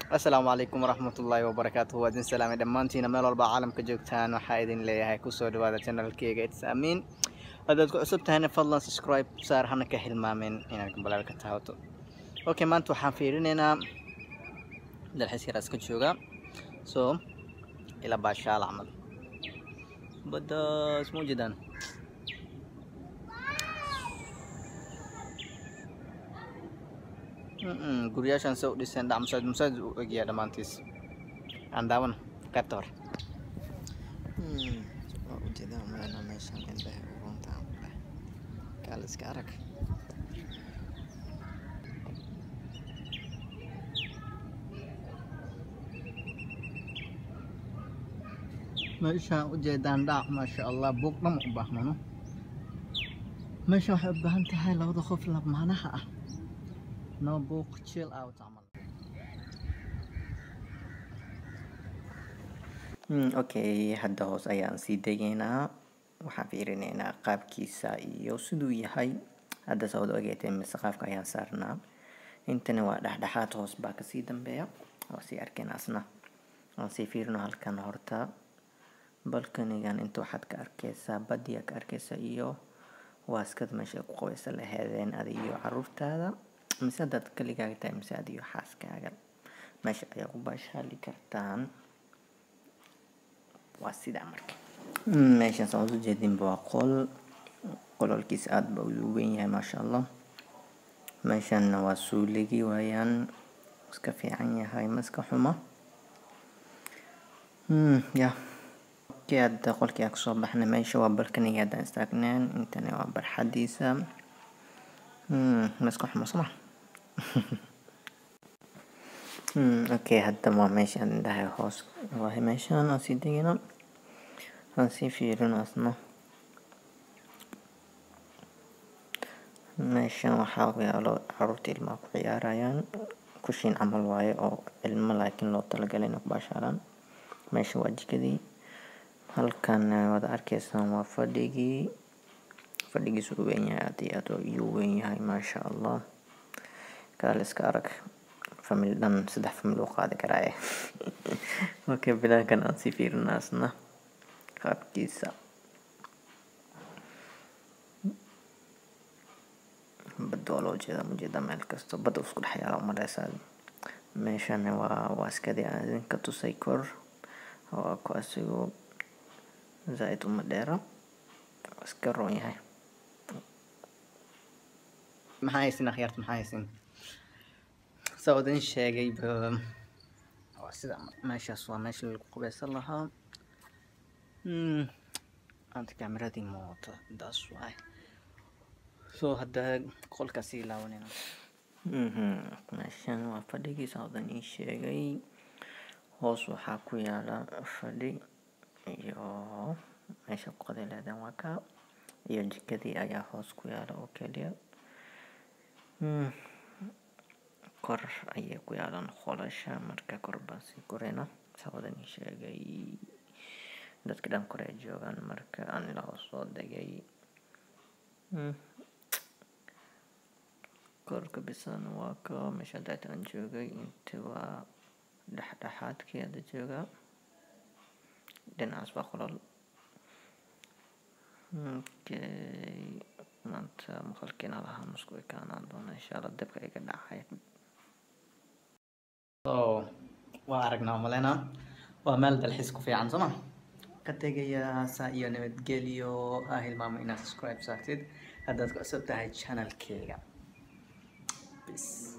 asalaamu calaykum waraxmatullaahi wabarakaatuhu waa idin salaamay dhammaantiina meel walba caalamka joogtaan waxaa idin leeyahay kusoo dhawaada channelkeyga its amiin haddaad ku cusub tahayna fadlan subscribe saar hana ka hilmaamin inaad gambalaal ka taawato okay maanta waxaan fiirinaynaa dalxiis yar iska jooga so ila baashaal camal baddaas ma ujeedaan guryaashan se u dhiseen dhac masaajid masaajid u egyaa dhammaantiis aan daawan qaybta hore waa ujeedaa umalena meeshan indhaha uruntaan kuleh kaal iska arag meeshaan ujeedaan dhac maasha allah buuq dhama u baahnano meesha waxay u baahan tahay labada qof lamaanaha ah no book chill out camal okay hadda hoos ayaan sii degaynaa waxaan fiirinaynaa qaabkiisa iyo siduu yahay hadda sawad ogeetay mise qaabka ayaan saarnaa intani waa dhexdhexaad hoos baa kasii dambeeya waa sii arkeen asna aan sii fiirino halkan horta balkanigan inta waxaad ka arkeysaa badiyaa ka arkeysa iyo waaskada meesha ku qabaysa laheedeen ada iyo caruurtaada mise haddaad kaligaaga tahay mise ad iyo xaaskaaga meesha ayaa ku baashaali kartaan waa sidaa marka meeshan saan usu jeedinba waa qol qololkiisa aada ba u weyn yahay maasha allah meeshanna waa suuligi waayaan iska fiican yahay maska xuma ya okay hadda qolkii aan kasoo baxnay meesha waa balkaniga haddaan istaagneen intani waa barxadiisa maska xuma soma okay hadda waa meeshaan indhahay hoos waahay meeshaan aan sii degino aan sii fiirino asna meeshan waxaa yaalo caruurta ilmaha ku ciyaarayaan kushiin camal waaye oo ilmo laakiin loo talagalay inay ku baashaalaan meesha waa jikadii halkan waad arkeysaan waa fadhigii fadhigiisu u weyn yahay aad iyo aad iyuu weyn yahay maasha allah kaal iska arag famil dhan saddex famil u qaadi karaaye okay bilaankan aan sii fiirinaasna qaabkiisa badda waa loo jeeda mujeeda meel kasto badda isku dhex yaala umaleysaa meeshan waa waaskadii aan idinka tusay kor waa ku asigo zaa-id uma dheera iska roon yahay maxaa haysin akhyaarta maxaa haysin saa idin sheegay waa sida meeshaas waa meesha lagu qubeysan lahaa anta kameradii mooto daas waay so hadda qolkaas sii laabanayna meeshan waa fadhigii saa idan ii sheegay hoos waxaa ku yaala fadhi iyo meesha qoday leedeen waa kaa iyo jikadii ayaa hoos ku yaala oo keliya kor ayay ku yaalaan qolasha marka kor baan sii korayna sawadan ii sheegay dadka dhan kore ay joogaan marka aan ilaa hoos soo degay korka bisan waa ka meesha daata aan joogay inta waa dhexdhexaadkii ada joogaa dhinacaas waa qolol okay maanta maqalkiina lahaa nusku ekaanaan doona insha allah dabka iga dhacay so waa aragnaa malena waa meel dalxiis ku fiican sooma ka tegaya saa iyo nabadgelyo ha hilmaamo inaad subscribe saartid haddaad ku cusub tahay channelkeyga bis